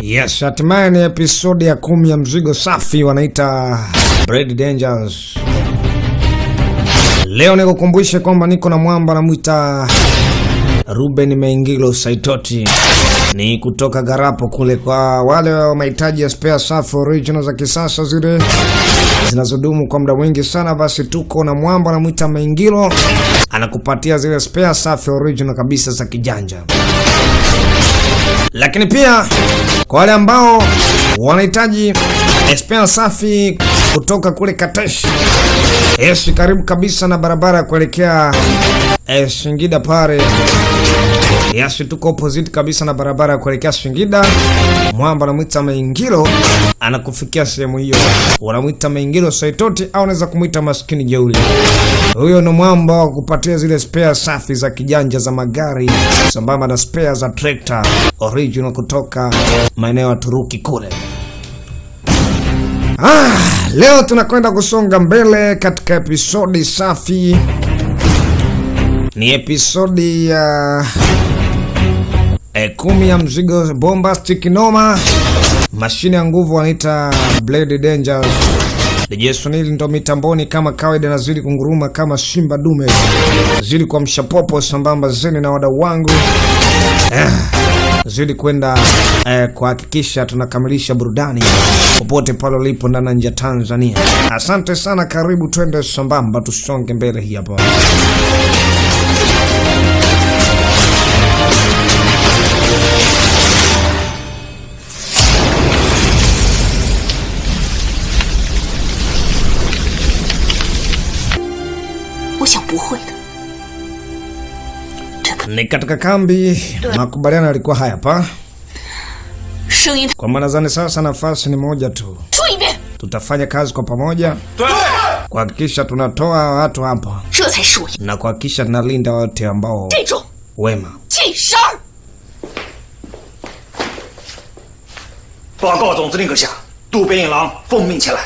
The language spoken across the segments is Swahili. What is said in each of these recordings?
Yes, hatimaye ni episodi ya kumi ya mzigo safi wanaita Bread Dangers. Leo nikukumbushe kwamba niko na mwamba namwita Ruben Meingilo Saitoti, ni kutoka Garapo kule. Kwa wale wa mahitaji ya spare safi original za kisasa zile zinazodumu kwa muda mwingi sana, basi tuko na mwamba namwita Meingilo, anakupatia zile spare safi original kabisa za kijanja lakini pia kwa wale ambao wanahitaji spare safi kutoka kule Katesh, yes, karibu kabisa na barabara ya kuelekea eh, Singida pale. Yes, tuko opposite kabisa na barabara ya kuelekea Singida. Mwamba anamwita Meingilo anakufikia sehemu hiyo, wanamwita Meingilo Saitoti au unaweza kumwita maskini jeuli. Huyo ni mwamba wa kupatia zile spare safi za kijanja za magari sambamba na spare za trekta original kutoka maeneo ya Turuki kule. Ah, leo tunakwenda kusonga mbele katika episodi safi. Ni episodi ya eh, kumi ya mzigo bombastic noma, mashine ya nguvu wanaita Blade Dangers. DJ Sunil ndo mitamboni kama kawaida, nazidi kunguruma kama simba dume, zidi kwa mshapopo sambamba zeni na wadau wangu eh, zidi kwenda eh, kuhakikisha tunakamilisha burudani popote pale ulipo ndani na nje ya Tanzania. Asante sana, karibu twende sambamba, tusonge mbele hii hapa. 我想不会的。这个 Ni katika kambi, makubaliano yalikuwa haya hapa 声音， kwamba nadhani sasa nafasi ni moja tu, 说一遍， tutafanya kazi kwa pamoja kuhakikisha tunatoa watu hapa 这才是我 na kuhakikisha tunalinda wote ambao 这种 wema. 近身儿。 报告总司令阁下，渡边一郎奉命前来。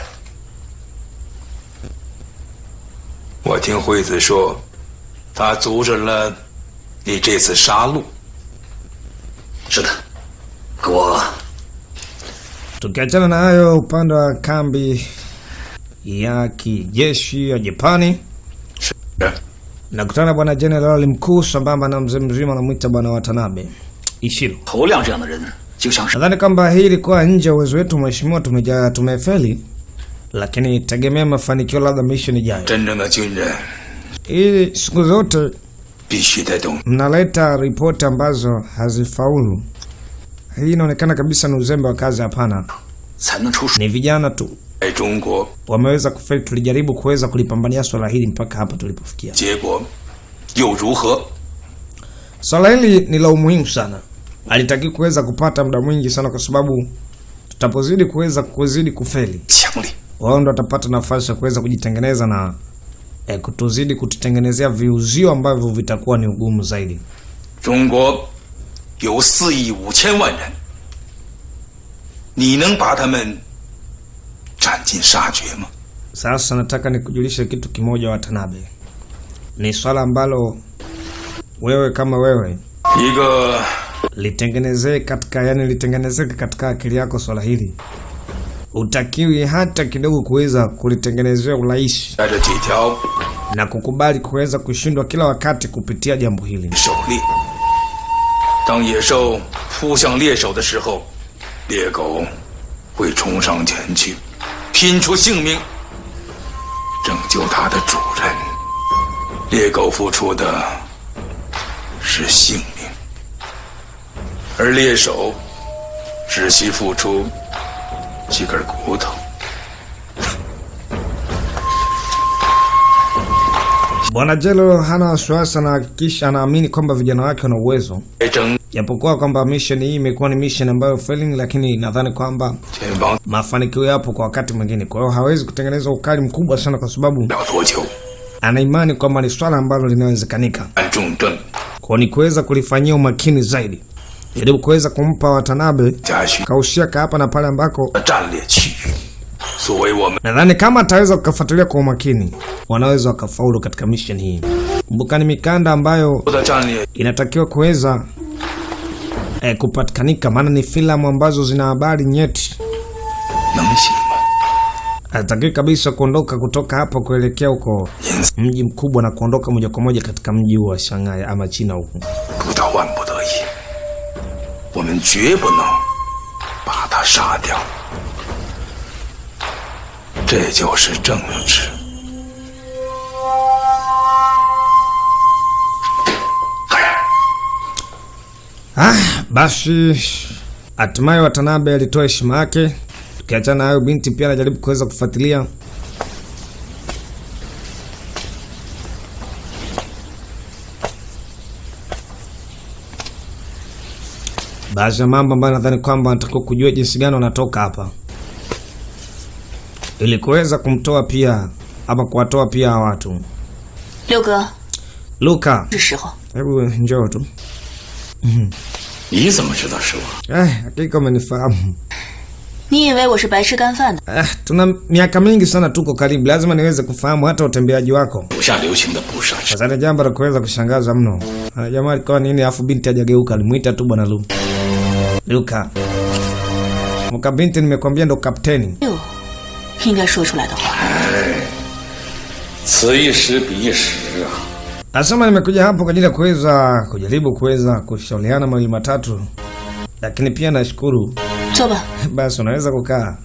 我听惠子说，他阻止了你这次杀戮。 是的，可我 Tukiachana na hayo, upande wa kambi ya kijeshi ya Japani 是， nakutana na bwana jenerali mkuu sambamba na mzee mzima anamwita bwana Watanabe Ishiro. 头亮这样的人，就像是 Nadhani kwamba hii ilikuwa nje ya uwezo wetu mheshimiwa, tumeja tumefeli, lakini tegemea mafanikio labda mission ijayo. 真正的军人 Hii siku zote 必须得懂 mnaleta ripoti ambazo hazifaulu. Hii inaonekana kabisa ni uzembe wa kazi. Hapana, 才能出水。 ni vijana tu 在中国， wameweza kufeli. Tulijaribu kuweza kulipambania swala hili mpaka hapa tulipofikia. 结果又如何？ Swala hili ni la umuhimu sana, alitaki kuweza kupata muda mwingi sana, kwa sababu tutapozidi kuweza kuzidi kufeli, 强力， wao ndo watapata nafasi ya kuweza kujitengeneza na eh, kutuzidi kututengenezea viuzio ambavyo vitakuwa ni ugumu zaidi. 中国有四亿五千万人，你能把他们斩尽杀绝吗？ Sasa nataka nikujulishe kitu kimoja, Watanabe, ni swala ambalo wewe kama wewe 一个 litengenezee katika, yani litengenezeke katika akili yako. Swala hili utakiwi hata kidogo kuweza kulitengenezea urahisi 带着几条 na kukubali kuweza kushindwa kila wakati kupitia jambo hili. 狩猎。当野兽扑向猎手的时候，猎狗会冲上前去，拼出性命拯救它的主人。猎狗付出的是性命，而猎手只需付出几根骨头。 Bwana Jelo hana wasiwasi, anahakikisha anaamini kwamba vijana wake wana uwezo, 来争 japokuwa kwamba mission hii imekuwa ni mission ambayo failing, lakini nadhani kwamba 前方 mafanikio yapo kwa wakati mwingine. Kwa hiyo hawezi kutengeneza ukali mkubwa sana, kwa sababu 不了多久， ana imani kwamba ni swala ambalo linawezekanika. 按重症 Kwa ni kuweza kulifanyia umakini zaidi, ili kuweza kumpa Watanabe 加许 kaushia ka hapa na pale ambako 的战略区域，作为我们 nadhani kama ataweza kukafuatilia kwa umakini, wanaweza wakafaulu katika mission hii. Kumbuka ni mikanda ambayo 的战略 inatakiwa kuweza eh, kupatikanika, maana ni filamu ambazo zina habari nyeti. 能行吗？ Hataki kabisa kuondoka kutoka hapa kuelekea huko 因此 mji mkubwa na kuondoka moja kwa moja katika mji huu wa Shanghai ama China huku. 不到万不得已，我们绝不能把他杀掉。这就是政治。 Ah, basi hatimaye Watanabe alitoa heshima yake. Tukiachana na hayo, binti pia anajaribu kuweza kufuatilia baadhi ya mambo ambayo nadhani kwamba anatakiwa kujua jinsi gani wanatoka hapa, ili kuweza kumtoa pia ama kuwatoa pia hawa watu. 六哥， Luka, 是时候。 hebu njoo tu. 你怎么知道是我？ Eh, hakika umenifahamu. 你以为我是白吃干饭的？ Eh, tuna miaka mingi sana tuko karibu, lazima niweze kufahamu hata utembeaji wako. 手下留情的不是 Sasa ni jambo la kuweza kushangaza mno. Ah, Jamaa alikuwa nini, afu binti hajageuka, alimuita tu bwana Lu. Luka. Muka binti, nimekwambia ndo kapteni. 六，应该说出来的话。 此一时彼一时啊！ Nasema nimekuja hapo kwa ajili ya kuweza kujaribu kuweza kushauriana mawili matatu, lakini pia nashukuru. 坐吧。 Basi unaweza kukaa.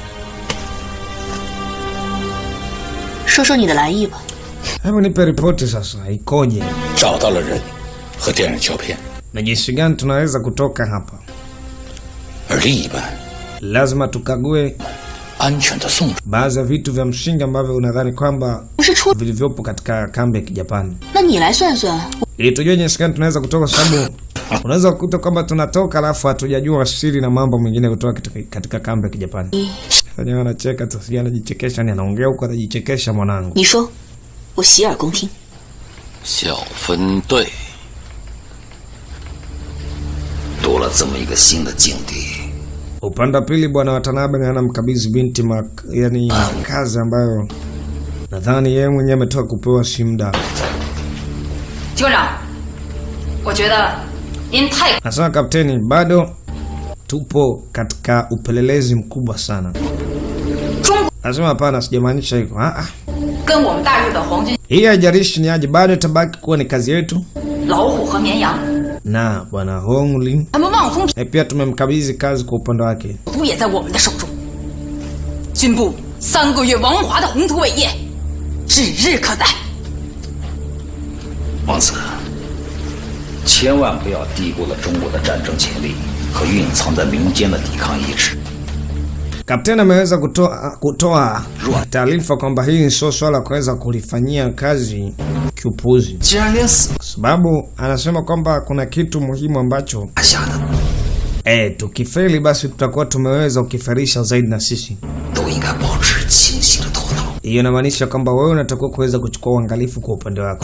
说说你的来意吧。 Hebu nipe ripoti sasa, ikoje 找到了人和电影胶片， na jinsi gani tunaweza kutoka hapa? 而另一半 Lazima tukague 安全的送出。 baadhi ya vitu vya msingi ambavyo unadhani kwamba 不是出， vilivyopo katika kambi ya Kijapani 那你来算算。 ili tujue jinsi gani tunaweza kutoka, kwa sababu unaweza kukuta kwamba tunatoka alafu hatujajua siri na mambo mengine kutoka katika, katika kambi ya Kijapani. Wenyewe wanacheka tu, sijui anajichekesha, ni anaongea huko anajichekesha. Mwanangu, 你说，我洗耳恭听。 小分队多了这么一个新的境地， upande wa pili bwana Watanabe anamkabidhi binti mak, yani kazi ambayo nadhani yeye mwenyewe ametoka kupewa si muda. 机关长，我觉得您太 Nasema kapteni, bado tupo katika upelelezi mkubwa sana. 中国 Nasema hapana, sijamaanisha hivyo. Ah, ah. 跟我们大日本皇军 Hii haijalishi ni aje, bado itabaki kuwa ni kazi yetu 老虎和绵羊， na bwana Hongli 他们望风 e, pia tumemkabidhi kazi kwa upande wake. 土也在我们的手中。军部三个月王华的宏图伟业，指日可待。 王子，千万不要低估了中国的战争潜力和蕴藏在民间的抵抗意志。 Kapteni ameweza kutoa, kutoa taarifa kwamba hili sio swala la kuweza kulifanyia kazi kiupuzi, 既然连死 kwa sababu anasema kwamba kuna kitu muhimu ambacho 打下的 e, tukifeli basi tutakuwa tumeweza kukifarisha zaidi na sisi. 都应该保持清醒的头脑。 Hiyo inamaanisha kwamba wewe unatakiwa kuweza kuchukua uangalifu kwa upande wako.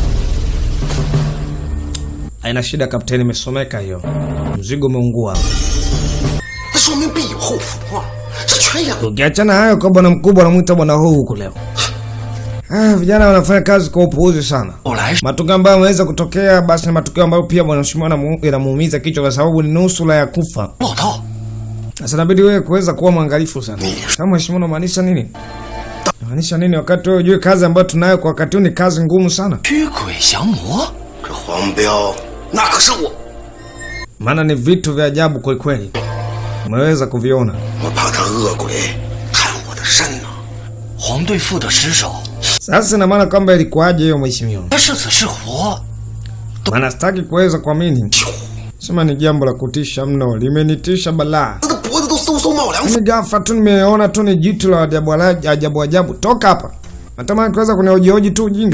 Haina shida kapteni, imesomeka hiyo. Mzigo umeungua. 那说明必有后福啊！这全演 Ukiachana hayo kwa bwana mkubwa anamwita bwana huu huku leo. Ah, vijana wanafanya kazi kwa upuuzi sana. 后来 Matukio ambayo yameweza kutokea basi ni matukio ambayo pia bwana mheshimiwa anamu- yanamuumiza kichwa kwa sababu ni nusura ya kufa. 老道， Sasa inabidi wewe kuweza kuwa mwangalifu sana. Kama mheshimiwa unamaanisha nini? Unamaanisha nini wakati wewe ujue kazi ambayo tunayo kwa wakati huu ni kazi ngumu sana? 驱鬼降魔， 这黄彪那可是我， Maana ni vitu vya ajabu kweli kweli. Umeweza kuviona. 我怕他恶鬼探我的身呐、 黄队副的尸首， Sasa ina maana kwamba ilikuwaje hiyo mheshimiwa? 他是死是活， Maana sitaki kuweza kuamini. Sema ni jambo la kutisha mno, limenitisha balaa. 他的脖子都嗖嗖冒凉风。 Mimi ghafla tu nimeona tu ni jitu la ajabu ala- ajabu ajabu. Toka hapa. Natamani kuweza kunihojihoji tu ujinga.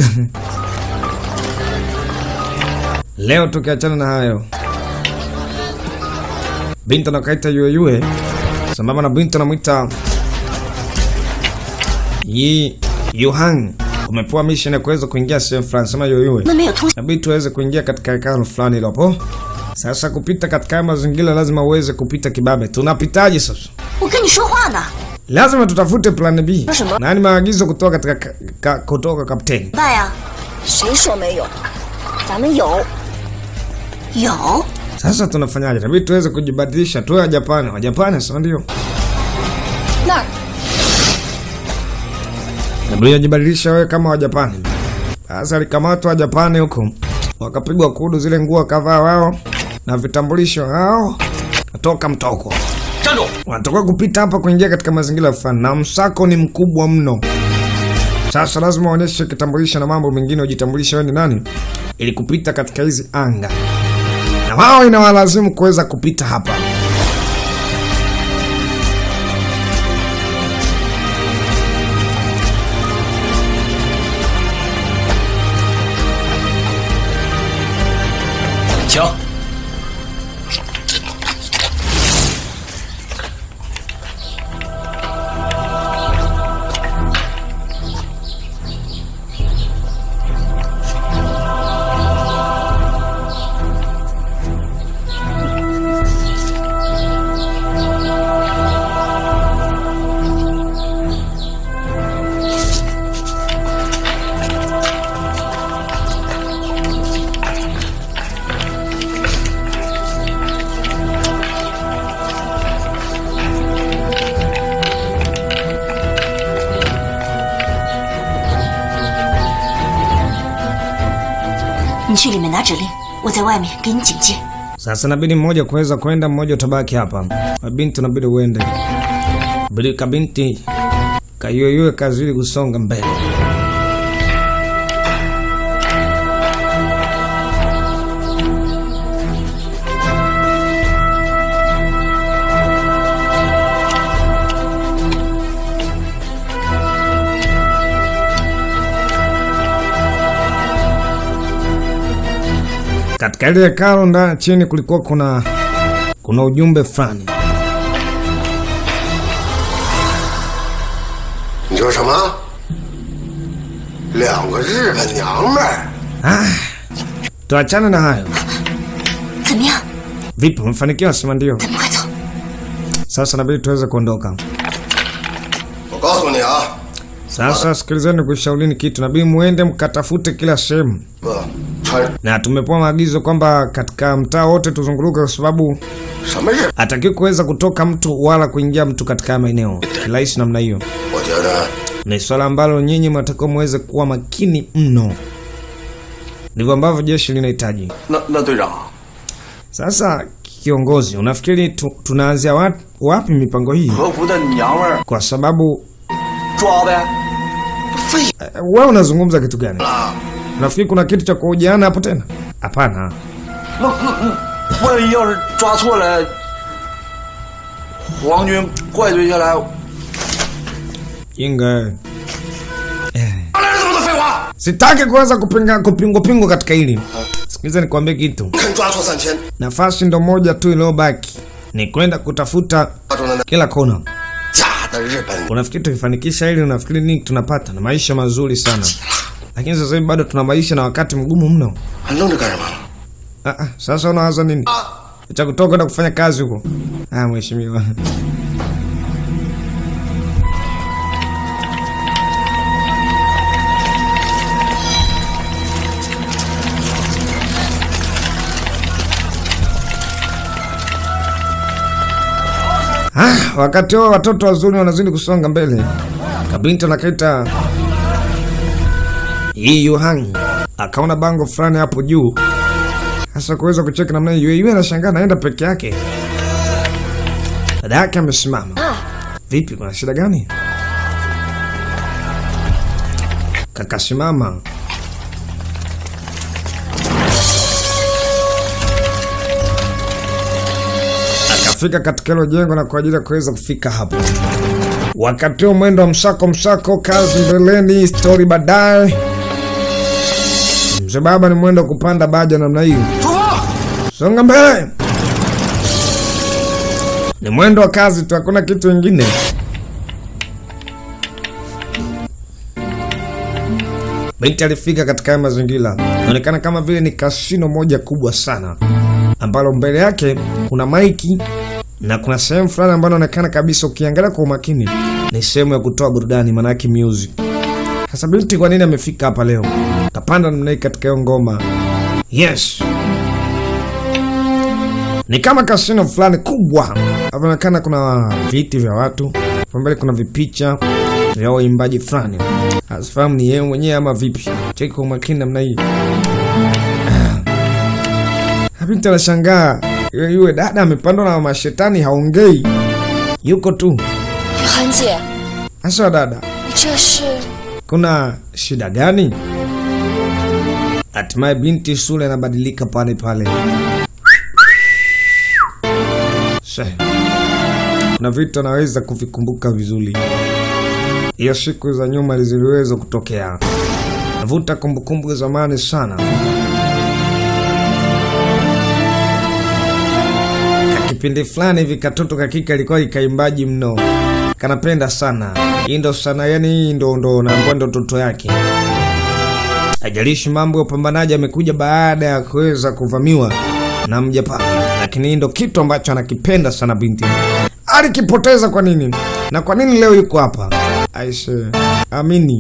Leo tukiachana na hayo. Binti anakaita yue yue. Sambamba na binti anamwita Yi Yuhang. Umepewa mission ya kuweza kuingia sehemu fulani sema yue yue. 那没有通 Inabidi tuweze kuingia katika hekalu fulani lopo. Sasa kupita katika haya mazingira lazima uweze kupita kibabe. Tunapitaje sasa? 我跟你说话呢。 Lazima tutafute plan B. Na什么? Na ni maagizo kutoka katika ka, ka, kutoka kapteni. 办呀？谁说没有？咱们有。有？ Sasa tunafanyaje? Inabidi tuweze kujibadilisha tuwe Wajapani. Wajapani sasa ndio 那儿 inabidi wajibadilisha wewe kama Wajapani. Sasa alikamatwa Wajapani huko, wakapigwa kudu zile nguo kadhaa wao na vitambulisho hao, natoka mtoko 站住！ wanatoka kupita hapa kuingia katika mazingira fulani, na msako ni mkubwa mno. Sasa lazima uonyeshe kitambulisho na mambo mengine, ujitambulishe wewe ni nani, ili kupita katika hizi anga, na wao inawalazimu kuweza kupita hapa. 请。 你去里面拿指令，我在外面给你警戒。 Sasa inabidi mmoja kuweza kwenda, mmoja utabaki hapa. Mabinti unabidi uende, bidi kabinti kayoyoe kazidi kusonga mbele. Katika ile hekalo ndani chini kulikuwa kuna kuna ujumbe fulani. 你说什么？两个日本娘们儿， Tuachane na hayo. 怎么样？ Vipi, umefanikiwa? Sema ndio. 咱们快走！ Sasa inabidi tuweze kuondoka. 我告诉你啊， Sasa sikilizeni, kushaulini kitu, inabidi muende mkatafute kila sehemu, 不穿 na tumepewa maagizo kwamba katika mtaa wote tuzunguruke, kwa sababu 什么日？ hataki kuweza kutoka mtu wala kuingia mtu katika haya maeneo kirahisi namna hiyo. 我觉得 Ni swala ambalo nyinyi mnatakiwa muweze kuwa makini mno, ndivyo ambavyo jeshi linahitaji. 那那队长， Sasa kiongozi, unafikiri tu, tunaanzia wapi, wapi mipango hii? 和服的娘们儿 Kwa sababu 抓呗。 废 eh, wewe unazungumza kitu gani? 了， Unafikiri kuna kitu cha kuhojiana hapo tena? Hapana. 那那那，万一要是抓错了，皇军怪罪下来， Jinga. wewe. 哪来这么多废话？ Sitaki kuanza kupinga kupingwa pingwa katika hili. Sikiliza nikwambie kitu. 肯抓错三千， Nafasi ndo moja tu iliyobaki ni kwenda kutafuta 抓住了那 kila kona. 假的日本， Unafikiri tukifanikisha hili, unafikiri nini tunapata? Na maisha mazuri sana, lakini sasa hivi bado tuna maisha na wakati mgumu mno. 还愣着干什么？ Ah, ah, sasa unawaza nini? Cha kutoka kwenda kufanya kazi huko? Ah, mheshimiwa. Ah, wakati huo watoto wazuri wanazidi kusonga mbele. Kabinti anakaita Yi Yuhang akaona bango fulani hapo juu hasa kuweza kucheki namna hiyo. Yeye anashangaa naenda peke yake, dada yake amesimama. Vipi, kuna shida gani? Kakasimama akafika katika hilo jengo na kwa ajili ya kuweza kufika hapo. Wakati huo mwendo wa msako msako, kazi mbeleni, stori baadaye. Mzee baba ni mwendo wa kupanda baja namna hiyo. 出发！ Songa mbele, ni mwendo wa kazi tu, hakuna kitu ingine. Binti alifika katika haya mazingira, inaonekana kama vile ni kasino moja kubwa sana, ambalo mbele yake kuna maiki na kuna sehemu fulani ambayo inaonekana kabisa, ukiangalia kwa umakini, ni sehemu ya kutoa burudani, maana yake music. Sasa binti, kwa nini amefika hapa leo? Kapanda namna hii katika hiyo ngoma. Yes, Ni kama kasino fulani kubwa, inaonekana kuna viti vya watu, kwa mbele kuna vipicha vya waimbaji fulani, asifahamu ni yeye mwenyewe ama vipi. Cheki kwa umakini namna hii. Binti anashangaa, yule yule dada amepandwa na mashetani, haongei, yuko tu. 韩姐， Asa dada, 这是 kuna shida gani? Hatimaye binti sura inabadilika pale pale. She. Kuna vitu anaweza kuvikumbuka vizuri. Hiyo siku za nyuma ziliweza kutokea. Navuta kumbukumbu za zamani sana. Kipindi fulani hivi katoto kakika ilikuwa ikaimbaji mno, kanapenda sana hii ndo sana, yani hii ndo ndo naambia ndo toto yake. Ajalishi mambo ya upambanaji amekuja baada ya kuweza kuvamiwa na Mjapani, lakini hii ndo kitu ambacho anakipenda sana binti. Alikipoteza kwa nini na kwa nini leo yuko hapa? Aishe, amini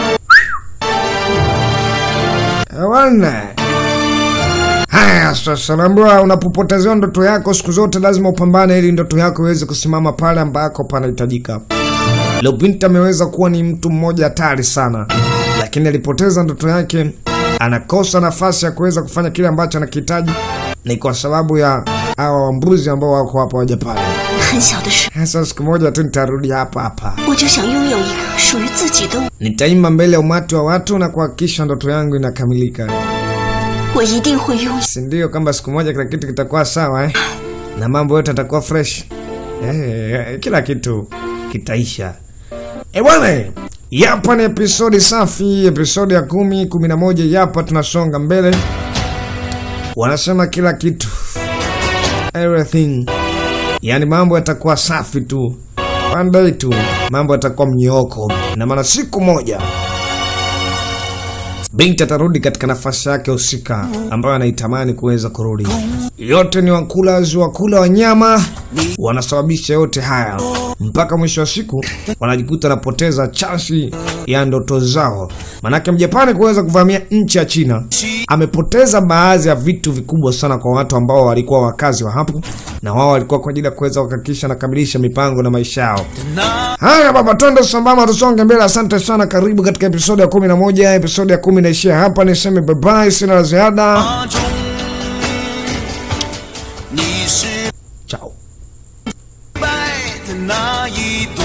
wana Haya sasa, naambiwa unapopotezewa ndoto yako siku zote lazima upambane ili ndoto yako iweze kusimama pale ambako panahitajika. Leo binti ameweza kuwa ni mtu mmoja hatari sana, lakini alipoteza ndoto yake, anakosa nafasi ya kuweza kufanya kile ambacho anakihitaji, ni kwa sababu ya hawa wambuzi ambao wako hapa wa Japani. 很小的时 Sasa siku moja tu nitarudi hapa hapa, 候，我就想拥有一个属于自己的我， nitaimba mbele ya umati wa watu na kuhakikisha ndoto yangu inakamilika. 我一定会拥有。 si ndio kwamba siku moja kila kitu kitakuwa sawa eh? na mambo yote yatakuwa fresh eh, kila kitu kitaisha e bwana yapa ni episodi safi episodi ya kumi kumi na moja yapa tunasonga mbele wanasema kila kitu everything yaani mambo yatakuwa safi tu one day tu mambo yatakuwa mnyooko na maana siku moja binti atarudi katika nafasi yake husika ambayo anaitamani kuweza kurudi. Yote ni wakulazi wakula wanyama wanasababisha yote haya, mpaka mwisho wa siku wanajikuta wanapoteza chansi ya ndoto zao. Manake Mjapani kuweza kuvamia nchi ya China amepoteza baadhi ya vitu vikubwa sana kwa watu ambao walikuwa wakazi wa hapo, na wao walikuwa kwa ajili ya kuweza kuhakikisha nakamilisha mipango na maisha yao. Haya baba, twende sambamba, tusonge mbele. Asante sana, karibu katika episodi ya kumi na moja. Episodi ya kumi inaishia hapa, niseme bye bye, sina la ziada. 你是 Chao. 败的那一